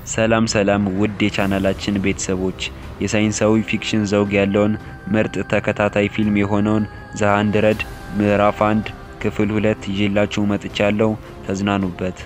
ሰላም ሰላም ውድ የቻናላችን ቤተሰቦች የሳይንሳዊ ፊክሽን ዘውግ ያለውን ምርጥ ተከታታይ ፊልም የሆነውን ዘ ሃንድረድ ምዕራፍ አንድ ክፍል ሁለት ይዤላችሁ መጥቻለሁ። ተዝናኑበት።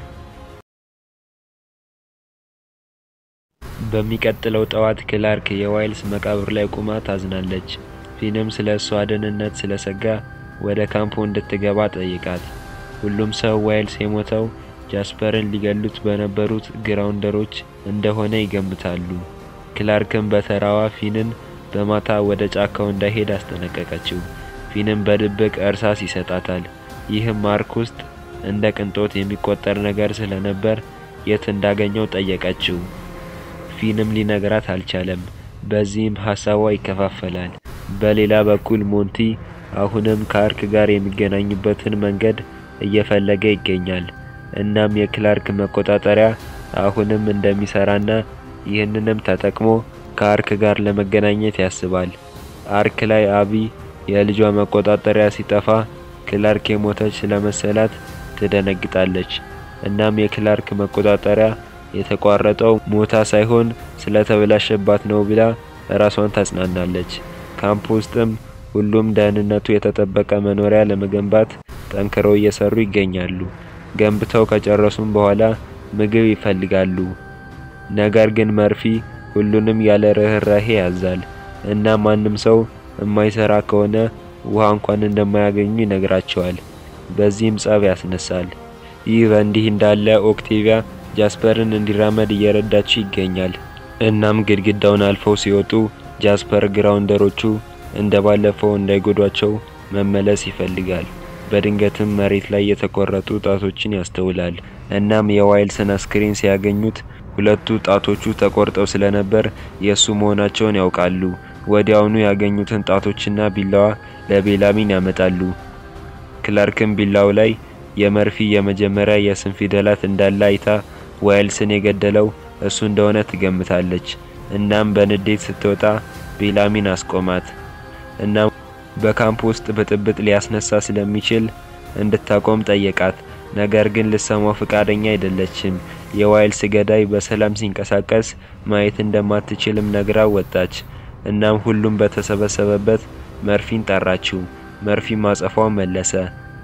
በሚቀጥለው ጠዋት ክላርክ የዋይልስ መቃብር ላይ ቁማ ታዝናለች። ፊንም ስለ እሷ ደህንነት ስለሰጋ ወደ ካምፑ እንድትገባ ጠይቃት። ሁሉም ሰው ዋይልስ የሞተው ጃስፐርን ሊገሉት በነበሩት ግራውንደሮች እንደሆነ ይገምታሉ። ክላርክም በተራዋ ፊንን በማታ ወደ ጫካው እንዳይሄድ አስጠነቀቀችው። ፊንም በድብቅ እርሳስ ይሰጣታል። ይህም ማርክ ውስጥ እንደ ቅንጦት የሚቆጠር ነገር ስለነበር የት እንዳገኘው ጠየቀችው። ፊንም ሊነግራት አልቻለም። በዚህም ሀሳቧ ይከፋፈላል። በሌላ በኩል ሞንቲ አሁንም ከአርክ ጋር የሚገናኝበትን መንገድ እየፈለገ ይገኛል። እናም የክላርክ መቆጣጠሪያ አሁንም እንደሚሰራና ይህንንም ተጠቅሞ ከአርክ ጋር ለመገናኘት ያስባል። አርክ ላይ አቢ የልጇ መቆጣጠሪያ ሲጠፋ ክላርክ የሞተች ስለመሰላት ትደነግጣለች። እናም የክላርክ መቆጣጠሪያ የተቋረጠው ሞታ ሳይሆን ስለተበላሸባት ነው ብላ ራሷን ታጽናናለች። ካምፕ ውስጥም ሁሉም ደህንነቱ የተጠበቀ መኖሪያ ለመገንባት ጠንክረው እየሰሩ ይገኛሉ። ገንብተው ከጨረሱም በኋላ ምግብ ይፈልጋሉ። ነገር ግን መርፊ ሁሉንም ያለ ርህራሄ ያዛል እና ማንም ሰው የማይሰራ ከሆነ ውሃ እንኳን እንደማያገኙ ይነግራቸዋል። በዚህም ጸብ ያስነሳል። ይህ በእንዲህ እንዳለ ኦክቴቪያ ጃስፐርን እንዲራመድ እየረዳችው ይገኛል። እናም ግድግዳውን አልፈው ሲወጡ ጃስፐር ግራውንደሮቹ እንደ ባለፈው እንዳይጎዷቸው መመለስ ይፈልጋል። በድንገትም መሬት ላይ የተቆረጡ ጣቶችን ያስተውላል። እናም የዋይልስን አስክሬን ሲያገኙት ሁለቱ ጣቶቹ ተቆርጠው ስለነበር የእሱ መሆናቸውን ያውቃሉ። ወዲያውኑ ያገኙትን ጣቶችና ቢላዋ ለቤላሚን ያመጣሉ። ክላርክም ቢላው ላይ የመርፊ የመጀመሪያ የስም ፊደላት እንዳለ አይታ ዋይልስን የገደለው እሱ እንደሆነ ትገምታለች። እናም በንዴት ስትወጣ ቤላሚን አስቆማት። እናም በካምፕ ውስጥ ብጥብጥ ሊያስነሳ ስለሚችል እንድታቆም ጠየቃት። ነገር ግን ልሰማው ፍቃደኛ አይደለችም። የዋይልስ ገዳይ በሰላም ሲንቀሳቀስ ማየት እንደማትችልም ነግራ ወጣች። እናም ሁሉም በተሰበሰበበት መርፊን ጠራችው። መርፊም አጸፋው መለሰ።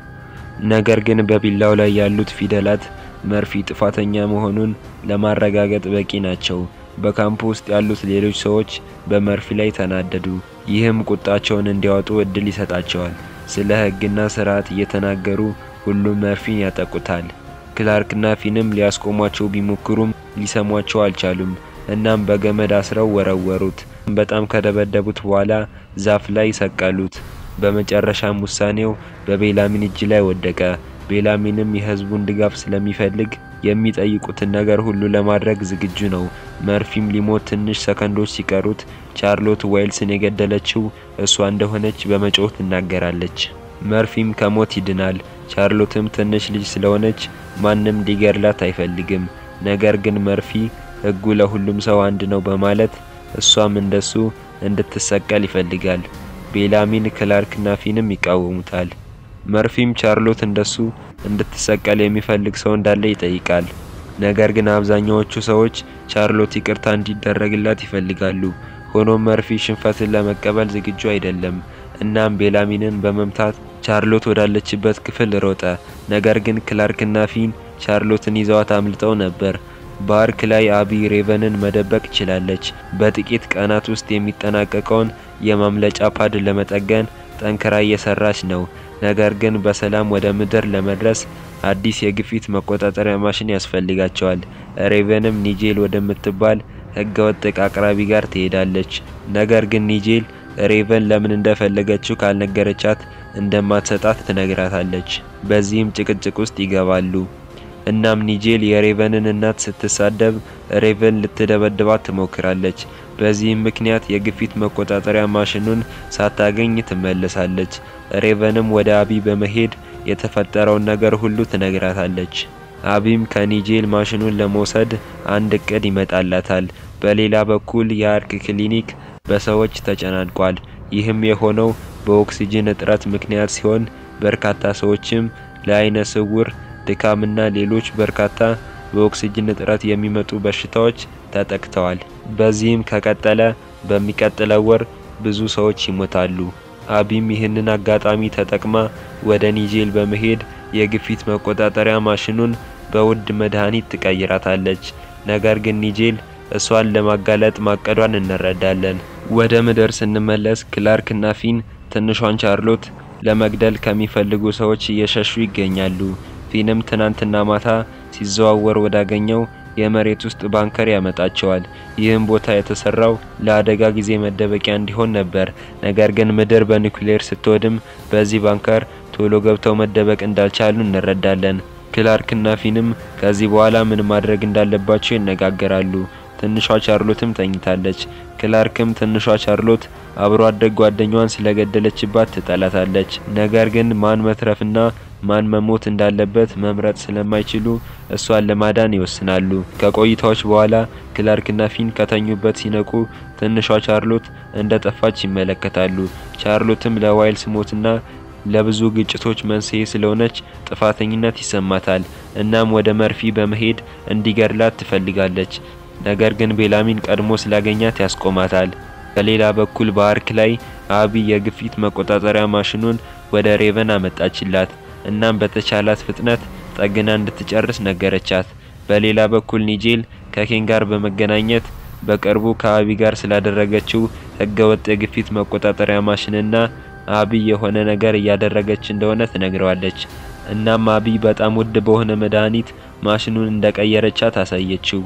ነገር ግን በቢላው ላይ ያሉት ፊደላት መርፊ ጥፋተኛ መሆኑን ለማረጋገጥ በቂ ናቸው። በካምፕ ውስጥ ያሉት ሌሎች ሰዎች በመርፊ ላይ ተናደዱ። ይህም ቁጣቸውን እንዲያወጡ እድል ይሰጣቸዋል። ስለ ሕግና ስርዓት እየተናገሩ ሁሉም መርፊን ያጠቁታል። ክላርክና ፊንም ሊያስቆሟቸው ቢሞክሩም ሊሰሟቸው አልቻሉም። እናም በገመድ አስረው ወረወሩት። በጣም ከደበደቡት በኋላ ዛፍ ላይ ሰቀሉት። በመጨረሻም ውሳኔው በቤላሚን እጅ ላይ ወደቀ። ቤላሚንም የህዝቡን ድጋፍ ስለሚፈልግ የሚጠይቁትን ነገር ሁሉ ለማድረግ ዝግጁ ነው። መርፊም ሊሞት ትንሽ ሰከንዶች ሲቀሩት ቻርሎት ዋይልስን የገደለችው እሷ እንደሆነች በመጮህ ትናገራለች። መርፊም ከሞት ይድናል። ቻርሎትም ትንሽ ልጅ ስለሆነች ማንም ሊገድላት አይፈልግም። ነገር ግን መርፊ ህጉ ለሁሉም ሰው አንድ ነው በማለት እሷም እንደሱ እንድትሰቀል ይፈልጋል። ቤላሚን ክላርክና ፊንም ይቃወሙታል። መርፊም ቻርሎት እንደሱ እንድትሰቀል የሚፈልግ ሰው እንዳለ ይጠይቃል። ነገር ግን አብዛኛዎቹ ሰዎች ቻርሎት ይቅርታ እንዲደረግላት ይፈልጋሉ። ሆኖም መርፊ ሽንፈትን ለመቀበል ዝግጁ አይደለም። እናም ቤላሚንን በመምታት ቻርሎት ወዳለችበት ክፍል ሮጠ። ነገር ግን ክላርክና ፊን ቻርሎትን ይዘዋት አምልጠው ነበር። በአርክ ላይ አቢ ሬቨንን መደበቅ ችላለች። በጥቂት ቀናት ውስጥ የሚጠናቀቀውን የማምለጫ ፓድ ለመጠገን ጠንክራ እየሰራች ነው። ነገር ግን በሰላም ወደ ምድር ለመድረስ አዲስ የግፊት መቆጣጠሪያ ማሽን ያስፈልጋቸዋል። ሬቨንም ኒጄል ወደምትባል ህገወጥ እቃ አቅራቢ ጋር ትሄዳለች። ነገር ግን ኒጄል ሬቨን ለምን እንደፈለገችው ካልነገረቻት እንደማትሰጣት ትነግራታለች። በዚህም ጭቅጭቅ ውስጥ ይገባሉ። እናም ኒጄል የሬቨንን እናት ስትሳደብ ሬቨን ልትደበድባት ትሞክራለች። በዚህም ምክንያት የግፊት መቆጣጠሪያ ማሽኑን ሳታገኝ ትመለሳለች። ሬቨንም ወደ አቢ በመሄድ የተፈጠረውን ነገር ሁሉ ትነግራታለች። አቢም ከኒጄል ማሽኑን ለመውሰድ አንድ እቅድ ይመጣላታል። በሌላ በኩል የአርክ ክሊኒክ በሰዎች ተጨናንቋል። ይህም የሆነው በኦክሲጅን እጥረት ምክንያት ሲሆን በርካታ ሰዎችም ለአይነ ስውር ድካምና ሌሎች በርካታ በኦክሲጅን እጥረት የሚመጡ በሽታዎች ተጠቅተዋል። በዚህም ከቀጠለ በሚቀጥለው ወር ብዙ ሰዎች ይሞታሉ። አቢም ይህንን አጋጣሚ ተጠቅማ ወደ ኒጄል በመሄድ የግፊት መቆጣጠሪያ ማሽኑን በውድ መድኃኒት ትቀይራታለች። ነገር ግን ኒጄል እሷን ለማጋለጥ ማቀዷን እንረዳለን። ወደ ምድር ስንመለስ ክላርክ እና ፊን ትንሿን ቻርሎት ለመግደል ከሚፈልጉ ሰዎች እየሸሹ ይገኛሉ። ፊንም ትናንትና ማታ ሲዘዋወር ወዳገኘው የመሬት ውስጥ ባንከር ያመጣቸዋል። ይህም ቦታ የተሰራው ለአደጋ ጊዜ መደበቂያ እንዲሆን ነበር። ነገር ግን ምድር በኒውክሌር ስትወድም በዚህ ባንከር ቶሎ ገብተው መደበቅ እንዳልቻሉ እንረዳለን። ክላርክና ፊንም ከዚህ በኋላ ምን ማድረግ እንዳለባቸው ይነጋገራሉ። ትንሿ ቻርሎትም ተኝታለች። ክላርክም ትንሿ ቻርሎት አብሮ አደግ ጓደኛዋን ስለገደለችባት ትጠላታለች። ነገር ግን ማን መትረፍና ማን መሞት እንዳለበት መምረጥ ስለማይችሉ እሷን ለማዳን ይወስናሉ። ከቆይታዎች በኋላ ክላርክና ፊን ከተኙበት ሲነቁ ትንሿ ቻርሎት እንደ ጠፋች ይመለከታሉ። ቻርሎትም ለዋይልስ ሞትና ለብዙ ግጭቶች መንስኤ ስለሆነች ጥፋተኝነት ይሰማታል። እናም ወደ መርፊ በመሄድ እንዲገድላት ትፈልጋለች። ነገር ግን ቤላሚን ቀድሞ ስላገኛት ያስቆማታል። በሌላ በኩል በአርክ ላይ አቢ የግፊት መቆጣጠሪያ ማሽኑን ወደ ሬቨን አመጣችላት። እናም በተቻላት ፍጥነት ጠግና እንድትጨርስ ነገረቻት። በሌላ በኩል ኒጄል ከኬን ጋር በመገናኘት በቅርቡ ከአቢ ጋር ስላደረገችው ህገወጥ የግፊት መቆጣጠሪያ ማሽንና አቢ የሆነ ነገር እያደረገች እንደሆነ ትነግረዋለች። እናም አቢ በጣም ውድ በሆነ መድኃኒት ማሽኑን እንደቀየረቻት አሳየችው።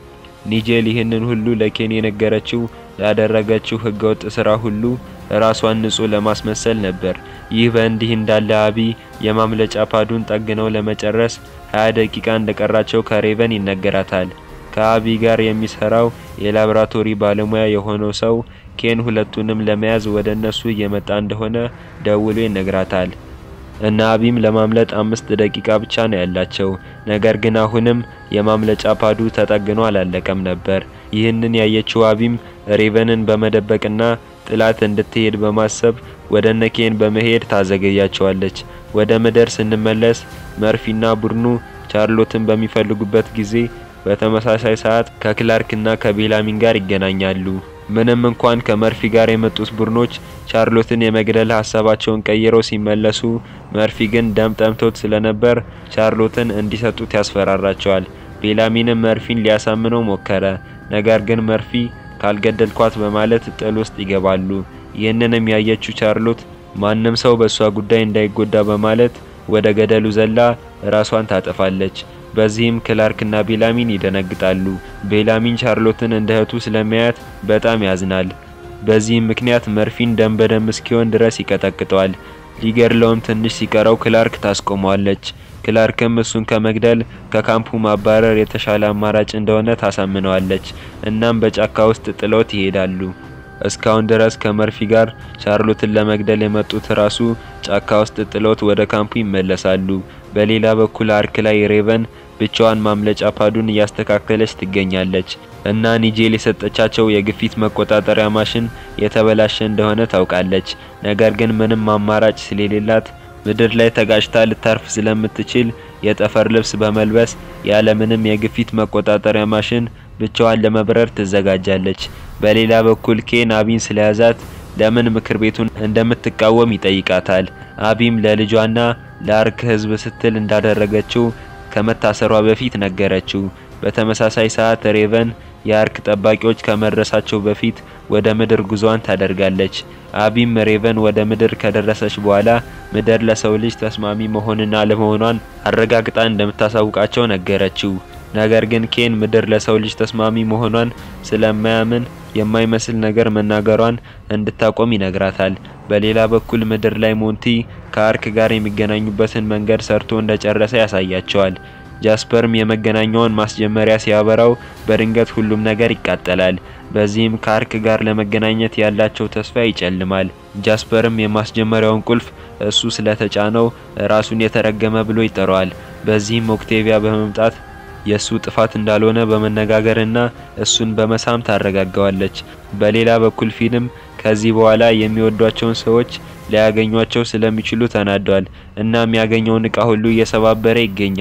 ኒጄል ይህንን ሁሉ ለኬን የነገረችው ያደረገችው ህገወጥ ስራ ሁሉ ራሷን ንጹህ ለማስመሰል ነበር። ይህ በእንዲህ እንዳለ አቢ የማምለጫ ፓዱን ጠግነው ለመጨረስ 20 ደቂቃ እንደቀራቸው ከሬቨን ይነገራታል። ከአቢ ጋር የሚሰራው የላቦራቶሪ ባለሙያ የሆነው ሰው ኬን ሁለቱንም ለመያዝ ወደ እነሱ እየመጣ እንደሆነ ደውሎ ይነግራታል። እና አቢም ለማምለጥ አምስት ደቂቃ ብቻ ነው ያላቸው። ነገር ግን አሁንም የማምለጫ ፓዱ ተጠግኖ አላለቀም ነበር። ይህንን ያየችው አቢም ሬቨንን በመደበቅና ጥላት እንድትሄድ በማሰብ ወደ ነኬን በመሄድ ታዘገያቸዋለች። ወደ ምድር ስንመለስ መርፊና ቡድኑ ቻርሎትን በሚፈልጉበት ጊዜ በተመሳሳይ ሰዓት ከክላርክና ከቤላሚን ጋር ይገናኛሉ። ምንም እንኳን ከመርፊ ጋር የመጡት ቡድኖች ቻርሎትን የመግደል ሀሳባቸውን ቀይረው ሲመለሱ መርፊ ግን ደም ጠምቶት ስለነበር ቻርሎትን እንዲሰጡት ያስፈራራቸዋል። ቤላሚንም መርፊን ሊያሳምነው ሞከረ። ነገር ግን መርፊ ካልገደልኳት በማለት ጥል ውስጥ ይገባሉ። ይህንንም ያየችው ቻርሎት ማንም ሰው በእሷ ጉዳይ እንዳይጎዳ በማለት ወደ ገደሉ ዘላ ራሷን ታጠፋለች። በዚህም ክላርክና ቤላሚን ይደነግጣሉ። ቤላሚን ቻርሎትን እንደ እህቱ ስለሚያያት በጣም ያዝናል። በዚህም ምክንያት መርፊን ደም በደም እስኪሆን ድረስ ይቀጠቅጠዋል። ሊገድለውም ትንሽ ሲቀረው ክላርክ ታስቆመዋለች። ክላርክም እሱን ከመግደል ከካምፑ ማባረር የተሻለ አማራጭ እንደሆነ ታሳምነዋለች። እናም በጫካ ውስጥ ጥለውት ይሄዳሉ። እስካሁን ድረስ ከመርፊ ጋር ቻርሎትን ለመግደል የመጡት ራሱ ጫካ ውስጥ ጥለውት ወደ ካምፑ ይመለሳሉ። በሌላ በኩል አርክ ላይ ሬቨን ብቻዋን ማምለጫ ፓዱን እያስተካከለች ትገኛለች እና ኒጄል የሰጠቻቸው የግፊት መቆጣጠሪያ ማሽን የተበላሸ እንደሆነ ታውቃለች። ነገር ግን ምንም አማራጭ ስለሌላት ምድር ላይ ተጋጭታ ልታርፍ ስለምትችል የጠፈር ልብስ በመልበስ ያለምንም የግፊት መቆጣጠሪያ ማሽን ብቻዋን ለመብረር ትዘጋጃለች። በሌላ በኩል ኬን አቢን ስለያዛት ለምን ምክር ቤቱን እንደምትቃወም ይጠይቃታል። አቢም ለልጇና ለአርክ ሕዝብ ስትል እንዳደረገችው ከመታሰሯ በፊት ነገረችው። በተመሳሳይ ሰዓት ሬቨን የአርክ ጠባቂዎች ከመድረሳቸው በፊት ወደ ምድር ጉዟን ታደርጋለች። አቢም ሬቨን ወደ ምድር ከደረሰች በኋላ ምድር ለሰው ልጅ ተስማሚ መሆንና አለመሆኗን አረጋግጣ እንደምታሳውቃቸው ነገረችው። ነገር ግን ኬን ምድር ለሰው ልጅ ተስማሚ መሆኗን ስለማያምን የማይመስል ነገር መናገሯን እንድታቆም ይነግራታል። በሌላ በኩል ምድር ላይ ሞንቲ ከአርክ ጋር የሚገናኙበትን መንገድ ሰርቶ እንደጨረሰ ያሳያቸዋል። ጃስፐርም የመገናኛውን ማስጀመሪያ ሲያበራው በድንገት ሁሉም ነገር ይቃጠላል። በዚህም ከአርክ ጋር ለመገናኘት ያላቸው ተስፋ ይጨልማል። ጃስፐርም የማስጀመሪያውን ቁልፍ እሱ ስለተጫነው ራሱን የተረገመ ብሎ ይጠራዋል። በዚህም ኦክቴቪያ በመምጣት የሱ ጥፋት እንዳልሆነ በመነጋገርና እሱን በመሳም ታረጋጋዋለች። በሌላ በኩል ፊንም ከዚህ በኋላ የሚወዷቸውን ሰዎች ሊያገኟቸው ስለሚችሉ ተናዷል። እናም ያገኘውን እቃ ሁሉ እየሰባበረ ይገኛል።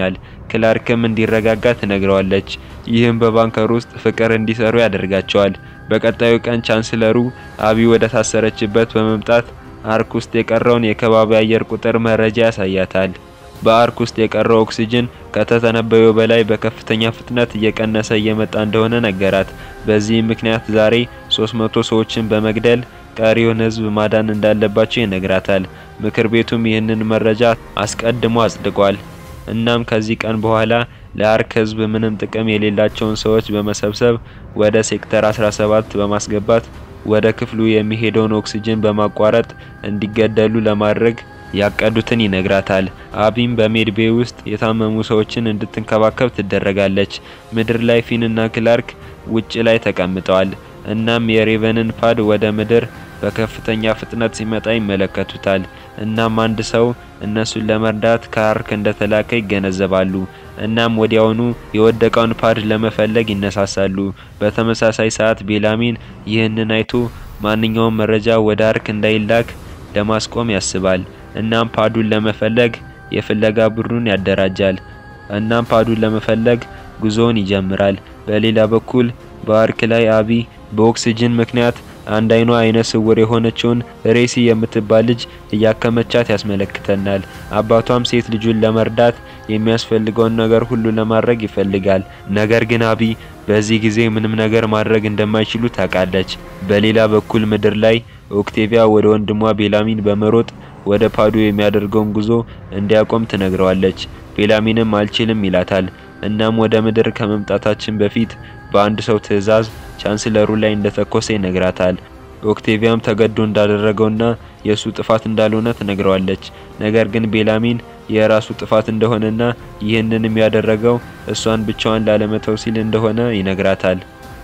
ክላርክም እንዲረጋጋ ትነግረዋለች። ይህም በባንከር ውስጥ ፍቅር እንዲሰሩ ያደርጋቸዋል። በቀጣዩ ቀን ቻንስለሩ አቢ ወደ ታሰረችበት በመምጣት አርክ ውስጥ የቀረውን የከባቢ አየር ቁጥር መረጃ ያሳያታል። በአርክ ውስጥ የቀረው ኦክሲጅን ከተተነበየው በላይ በከፍተኛ ፍጥነት እየቀነሰ እየመጣ እንደሆነ ነገራት። በዚህም ምክንያት ዛሬ 300 ሰዎችን በመግደል ቀሪውን ሕዝብ ማዳን እንዳለባቸው ይነግራታል። ምክር ቤቱም ይህንን መረጃ አስቀድሞ አጽድቋል። እናም ከዚህ ቀን በኋላ ለአርክ ሕዝብ ምንም ጥቅም የሌላቸውን ሰዎች በመሰብሰብ ወደ ሴክተር 17 በማስገባት ወደ ክፍሉ የሚሄደውን ኦክሲጅን በማቋረጥ እንዲገደሉ ለማድረግ ያቀዱትን ይነግራታል። አቢም በሜድቤ ውስጥ የታመሙ ሰዎችን እንድትንከባከብ ትደረጋለች። ምድር ላይ ፊንና ክላርክ ውጭ ላይ ተቀምጠዋል። እናም የሬቨንን ፓድ ወደ ምድር በከፍተኛ ፍጥነት ሲመጣ ይመለከቱታል። እናም አንድ ሰው እነሱን ለመርዳት ከአርክ እንደተላከ ይገነዘባሉ። እናም ወዲያውኑ የወደቀውን ፓድ ለመፈለግ ይነሳሳሉ። በተመሳሳይ ሰዓት ቤላሚን ይህንን አይቶ ማንኛውም መረጃ ወደ አርክ እንዳይላክ ለማስቆም ያስባል። እናም ፓዱን ለመፈለግ የፍለጋ ቡድኑን ያደራጃል። እናም ፓዱን ለመፈለግ ጉዞውን ይጀምራል። በሌላ በኩል በአርክ ላይ አቢ በኦክሲጅን ምክንያት አንድ አይኗ አይነ ስውር የሆነችውን ሬሲ የምትባል ልጅ እያከመቻት ያስመለክተናል። አባቷም ሴት ልጁን ለመርዳት የሚያስፈልገውን ነገር ሁሉ ለማድረግ ይፈልጋል። ነገር ግን አቢ በዚህ ጊዜ ምንም ነገር ማድረግ እንደማይችሉ ታውቃለች። በሌላ በኩል ምድር ላይ ኦክቴቪያ ወደ ወንድሟ ቤላሚን በመሮጥ ወደ ፓዱ የሚያደርገውን ጉዞ እንዲያቆም ትነግረዋለች። ቤላሚንም አልችልም ይላታል። እናም ወደ ምድር ከመምጣታችን በፊት በአንድ ሰው ትዕዛዝ ቻንስለሩ ላይ እንደተኮሰ ይነግራታል። ኦክቴቪያም ተገዶ እንዳደረገውና የእሱ ጥፋት እንዳልሆነ ትነግረዋለች። ነገር ግን ቤላሚን የራሱ ጥፋት እንደሆነና ይህንንም ያደረገው እሷን ብቻዋን ላለመተው ሲል እንደሆነ ይነግራታል።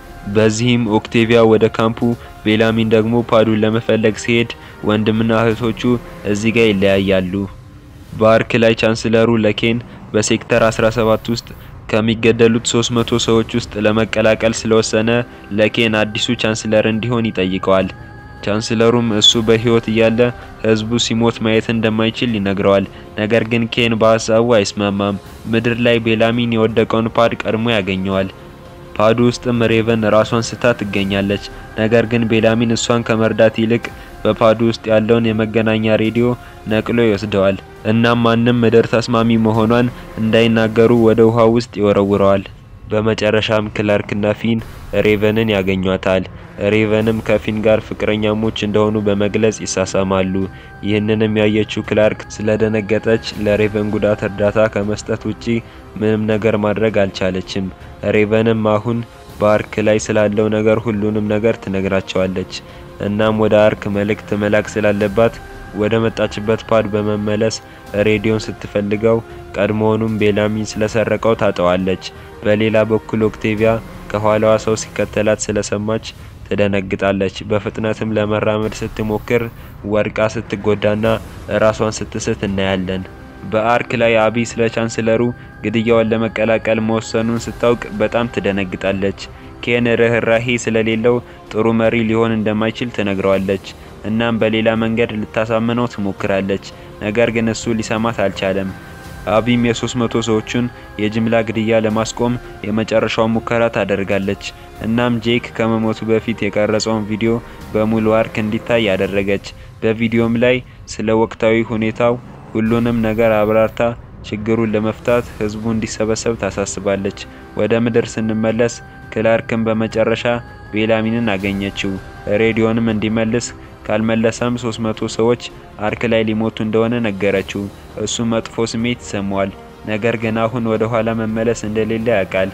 በዚህም ኦክቴቪያ ወደ ካምፑ፣ ቤላሚን ደግሞ ፓዱን ለመፈለግ ሲሄድ ወንድምና እህቶቹ እዚህ ጋር ይለያያሉ። በአርክ ላይ ቻንስለሩ ለኬን በሴክተር 17 ውስጥ ከሚገደሉት 300 ሰዎች ውስጥ ለመቀላቀል ስለወሰነ ለኬን አዲሱ ቻንስለር እንዲሆን ይጠይቀዋል። ቻንስለሩም እሱ በሕይወት እያለ ሕዝቡ ሲሞት ማየት እንደማይችል ይነግረዋል። ነገር ግን ኬን በሀሳቡ አይስማማም። ምድር ላይ ቤላሚን የወደቀውን ፓድ ቀድሞ ያገኘዋል። ፓዱ ውስጥም ሬቨን ራሷን ስታ ትገኛለች። ነገር ግን ቤላሚን እሷን ከመርዳት ይልቅ በፓዱ ውስጥ ያለውን የመገናኛ ሬዲዮ ነቅሎ ይወስደዋል። እናም ማንም ምድር ተስማሚ መሆኗን እንዳይናገሩ ወደ ውሃ ውስጥ ይወረውረዋል። በመጨረሻም ክላርክና ፊን ሬቨንን ያገኟታል። ሬቨንም ከፊን ጋር ፍቅረኛሞች እንደሆኑ በመግለጽ ይሳሳማሉ። ይህንንም ያየችው ክላርክ ስለደነገጠች ለሬቨን ጉዳት እርዳታ ከመስጠት ውጪ ምንም ነገር ማድረግ አልቻለችም። ሬቨንም አሁን በአርክ ላይ ስላለው ነገር ሁሉንም ነገር ትነግራቸዋለች። እናም ወደ አርክ መልእክት መላክ ስላለባት ወደ መጣችበት ፓድ በመመለስ ሬዲዮን ስትፈልገው ቀድሞውኑም ቤላሚን ስለሰረቀው ታጠዋለች። በሌላ በኩል ኦክቴቪያ ከኋላዋ ሰው ሲከተላት ስለሰማች ትደነግጣለች። በፍጥነትም ለመራመድ ስትሞክር ወድቃ ስትጎዳና ራሷን ስትስት እናያለን። በአርክ ላይ አቢ ስለ ቻንስለሩ ግድያዋን ለመቀላቀል መወሰኑን ስታውቅ በጣም ትደነግጣለች። ኬን ርህራሄ ስለሌለው ጥሩ መሪ ሊሆን እንደማይችል ትነግረዋለች። እናም በሌላ መንገድ ልታሳምነው ትሞክራለች። ነገር ግን እሱ ሊሰማት አልቻለም። አቢም የሶስት መቶ ሰዎችን የጅምላ ግድያ ለማስቆም የመጨረሻው ሙከራ ታደርጋለች። እናም ጄክ ከመሞቱ በፊት የቀረጸውን ቪዲዮ በሙሉ አርክ እንዲታይ ያደረገች። በቪዲዮም ላይ ስለ ወቅታዊ ሁኔታው ሁሉንም ነገር አብራርታ ችግሩን ለመፍታት ህዝቡ እንዲሰበሰብ ታሳስባለች። ወደ ምድር ስንመለስ ክላርክን በመጨረሻ ቤላሚንን አገኘችው። ሬዲዮንም እንዲመልስ ካልመለሰም 300 ሰዎች አርክ ላይ ሊሞቱ እንደሆነ ነገረችው። እሱ መጥፎ ስሜት ይሰማዋል። ነገር ግን አሁን ወደ ኋላ መመለስ እንደሌለ ያውቃል።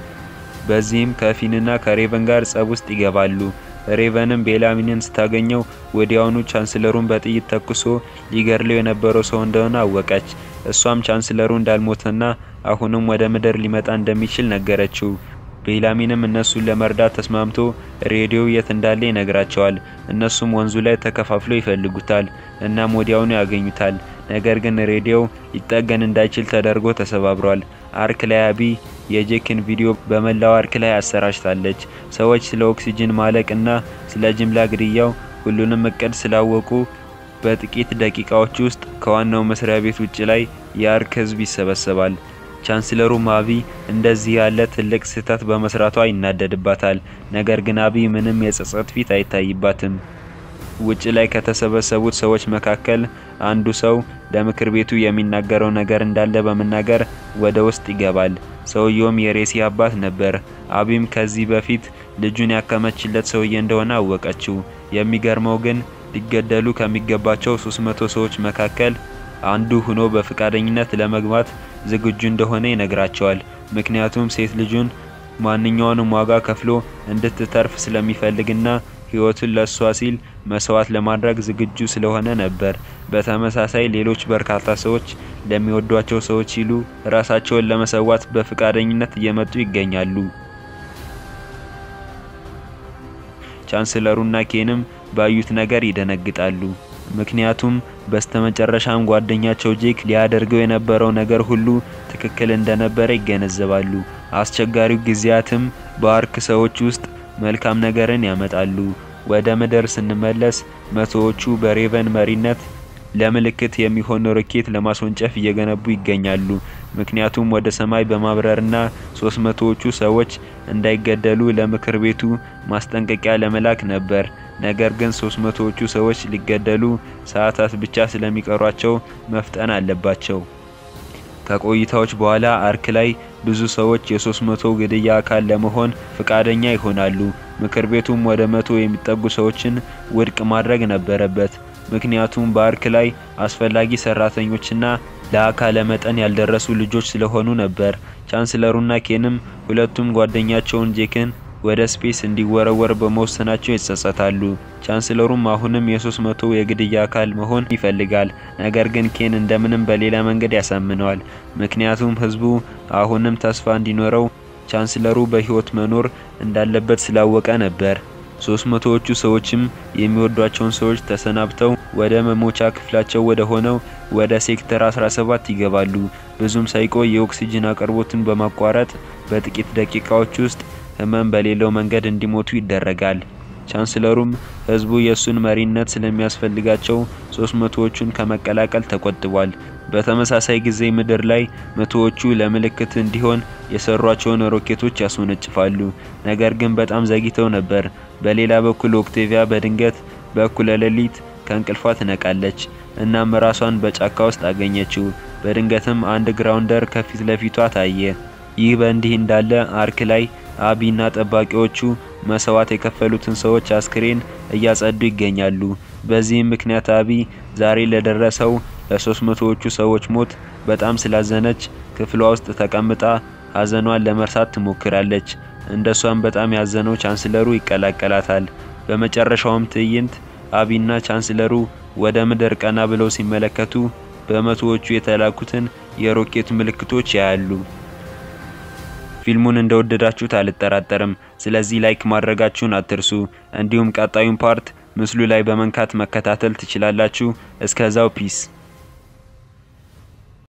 በዚህም ከፊንና ከሬቨን ጋር ጸብ ውስጥ ይገባሉ። ሬቨንም ቤላሚንን ስታገኘው ወዲያውኑ ቻንስለሩን በጥይት ተኩሶ ሊገድለው የነበረው ሰው እንደሆነ አወቀች። እሷም ቻንስለሩ እንዳልሞተና አሁንም ወደ ምድር ሊመጣ እንደሚችል ነገረችው። ቤላሚንም እነሱን ለመርዳት ተስማምቶ ሬዲዮ የት እንዳለ ይነግራቸዋል። እነሱም ወንዙ ላይ ተከፋፍለው ይፈልጉታል። እናም ወዲያውኑ ያገኙታል። ነገር ግን ሬዲዮ ሊጠገን እንዳይችል ተደርጎ ተሰባብሯል። አርክ ላይ አቢ የጄክን ቪዲዮ በመላው አርክ ላይ አሰራጭታለች። ሰዎች ስለ ኦክሲጅን ማለቅ እና ስለ ጅምላ ግድያው ሁሉንም እቅድ ስላወቁ በጥቂት ደቂቃዎች ውስጥ ከዋናው መስሪያ ቤት ውጭ ላይ የአርክ ህዝብ ይሰበሰባል። ቻንስለሩም አቢ እንደዚህ ያለ ትልቅ ስህተት በመስራቷ ይናደድባታል። ነገር ግን አቢ ምንም የጸጸት ፊት አይታይባትም። ውጭ ላይ ከተሰበሰቡት ሰዎች መካከል አንዱ ሰው ለምክር ቤቱ የሚናገረው ነገር እንዳለ በመናገር ወደ ውስጥ ይገባል። ሰውየውም የሬሲ አባት ነበር። አቢም ከዚህ በፊት ልጁን ያከመችለት ሰውዬ እንደሆነ አወቀችው። የሚገርመው ግን ሊገደሉ ከሚገባቸው 300 ሰዎች መካከል አንዱ ሆኖ በፈቃደኝነት ለመግባት ዝግጁ እንደሆነ ይነግራቸዋል። ምክንያቱም ሴት ልጁን ማንኛውንም ዋጋ ከፍሎ እንድትተርፍ ስለሚፈልግና ሕይወቱን ለሷ ሲል መስዋዕት ለማድረግ ዝግጁ ስለሆነ ነበር። በተመሳሳይ ሌሎች በርካታ ሰዎች ለሚወዷቸው ሰዎች ሲሉ ራሳቸውን ለመሰዋት በፈቃደኝነት እየመጡ ይገኛሉ። ቻንስለሩና ኬንም ባዩት ነገር ይደነግጣሉ። ምክንያቱም በስተመጨረሻም ጓደኛቸው ጄክ ሊያደርገው የነበረው ነገር ሁሉ ትክክል እንደነበረ ይገነዘባሉ። አስቸጋሪው ጊዜያትም በአርክ ሰዎች ውስጥ መልካም ነገርን ያመጣሉ። ወደ ምድር ስንመለስ መቶዎቹ በሬቨን መሪነት ለምልክት የሚሆን ሮኬት ለማስወንጨፍ እየገነቡ ይገኛሉ። ምክንያቱም ወደ ሰማይ በማብረርና ሶስት መቶዎቹ ሰዎች እንዳይገደሉ ለምክር ቤቱ ማስጠንቀቂያ ለመላክ ነበር። ነገር ግን ሶስት መቶዎቹ ሰዎች ሊገደሉ ሰዓታት ብቻ ስለሚቀሯቸው መፍጠን አለባቸው። ከቆይታዎች በኋላ አርክ ላይ ብዙ ሰዎች የሶስት መቶ ግድያ አካል ለመሆን ፍቃደኛ ይሆናሉ። ምክር ቤቱም ወደ መቶ የሚጠጉ ሰዎችን ውድቅ ማድረግ ነበረበት። ምክንያቱም በአርክ ላይ አስፈላጊ ሰራተኞችና ለአካለ መጠን ያልደረሱ ልጆች ስለሆኑ ነበር። ቻንስለሩና ኬንም ሁለቱም ጓደኛቸውን ጄክን ወደ ስፔስ እንዲወረወር በመወሰናቸው ይጸጸታሉ። ቻንስለሩም አሁንም የሶስት መቶ የግድያ አካል መሆን ይፈልጋል። ነገር ግን ኬን እንደምንም በሌላ መንገድ ያሳምነዋል። ምክንያቱም ህዝቡ አሁንም ተስፋ እንዲኖረው ቻንስለሩ በህይወት መኖር እንዳለበት ስላወቀ ነበር። ሶስት መቶዎቹ ሰዎችም የሚወዷቸውን ሰዎች ተሰናብተው ወደ መሞቻ ክፍላቸው ወደ ሆነው ወደ ሴክተር 17 ይገባሉ። ብዙም ሳይቆይ የኦክሲጅን አቅርቦትን በማቋረጥ በጥቂት ደቂቃዎች ውስጥ ህመም በሌለው መንገድ እንዲሞቱ ይደረጋል። ቻንስለሩም ህዝቡ የእሱን መሪነት ስለሚያስፈልጋቸው ሶስት መቶዎቹን ከመቀላቀል ተቆጥቧል። በተመሳሳይ ጊዜ ምድር ላይ መቶዎቹ ለምልክት እንዲሆን የሰሯቸውን ሮኬቶች ያስወነጭፋሉ። ነገር ግን በጣም ዘግይተው ነበር። በሌላ በኩል ኦክቴቪያ በድንገት በእኩለ ሌሊት ከእንቅልፏ ትነቃለች። እናም ራሷን በጫካ ውስጥ አገኘችው። በድንገትም አንድ ግራውንደር ከፊት ለፊቷ ታየ። ይህ በእንዲህ እንዳለ አርክ ላይ አቢና ጠባቂዎቹ መስዋዕት የከፈሉትን ሰዎች አስክሬን እያጸዱ ይገኛሉ። በዚህም ምክንያት አቢ ዛሬ ለደረሰው ለሶስት መቶዎቹ ሰዎች ሞት በጣም ስላዘነች ክፍሏ ውስጥ ተቀምጣ ሀዘኗን ለመርሳት ትሞክራለች። እንደሷም በጣም ያዘነው ቻንስለሩ ይቀላቀላታል። በመጨረሻውም ትዕይንት አቢና ቻንስለሩ ወደ ምድር ቀና ብለው ሲመለከቱ በመቶዎቹ የተላኩትን የሮኬት ምልክቶች ያያሉ። ፊልሙን እንደወደዳችሁት አልጠራጠርም። ስለዚህ ላይክ ማድረጋችሁን አትርሱ። እንዲሁም ቀጣዩን ፓርት ምስሉ ላይ በመንካት መከታተል ትችላላችሁ። እስከዛው ፒስ